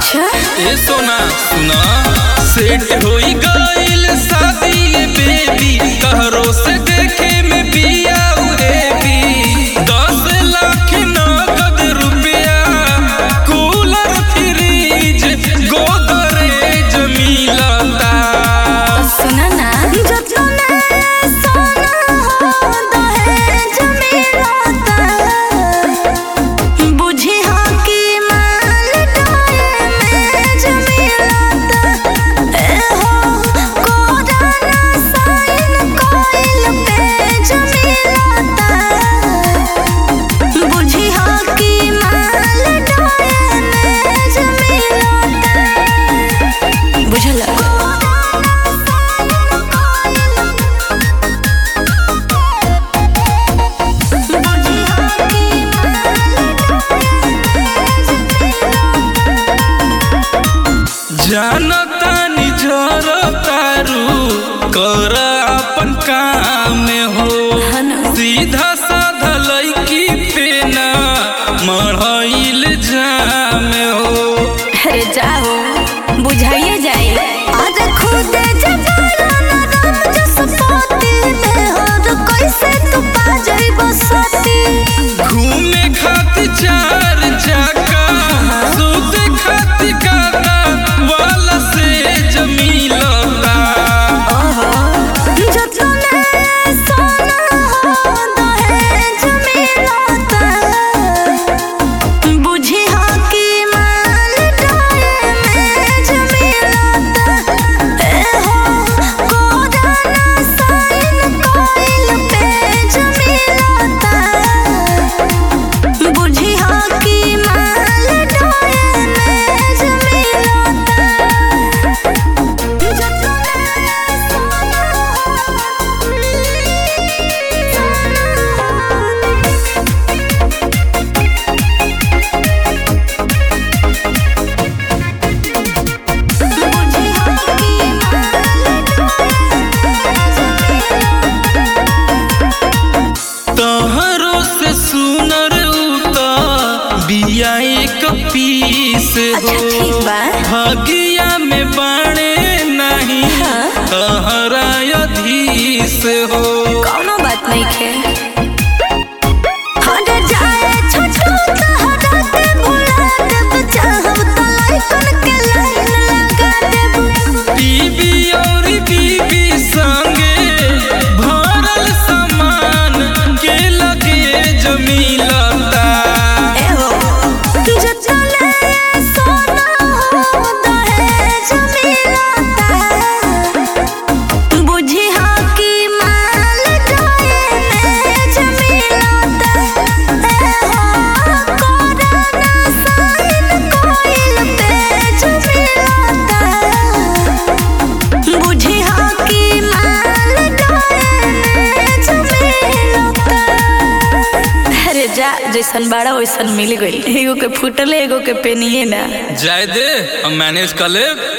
अच्छा ए सोना सुना सेट होई गइल शादी ये बेबी कहरो से देखे में बिया उरेबी दस लाख नगद रुपया कूलर फ्रिज गोदरेज मिलता सुना ना जतने सोना हो दहेज मिलता बुझी हो कि माल दहेज मिलता ए हो कोराना साइन कोइल पेज मिलता बुझी हो कि माल दहेज मिलता बुझल जानतानी जरतारू कर अपन काम हो सीधा साधा लड़की पे ना मढ़ाइल जाम हो अरे जाओ बुझाइए जाए आज खुद जगाना ना राम जस पोती में हो तो कैसे तू पा जाई बसती घूमे खातिर चार चक्का सूते खातिर गादा वाला से जमीलता जतने सोना हो दहेज मिलता बुझी हो कि माल दहेज मिलता ए हो कोराना साइन कोइल पेज मिलता बुझी हो कि माल दहेज मिलता तहरो से सुनर उता बिया एक पीस अच्छा, ठीक हो बा। भागिया में बाणे नहीं हाँ। तहरा अधीश हो कौनो बात नहीं खे हट जाए छोटू तहरा के भुला देब चाहब तो लाइकन के लाइन लगा देब बीबी और बीबी संगे भरल सामान के लगे जमीलता एहो जतने सोना हो दहेज मिलता बुझी हो कि माल दहेज मिलता एहो कोराना साइन कोइल पेज मिलता बुझी हो कि माल दहेज मिलता अरे जा जैसन बाड़ा वैसन मिल गई एगो के फूटल एगो के पेनिए ना जाए दे हम मैनेज कर लेब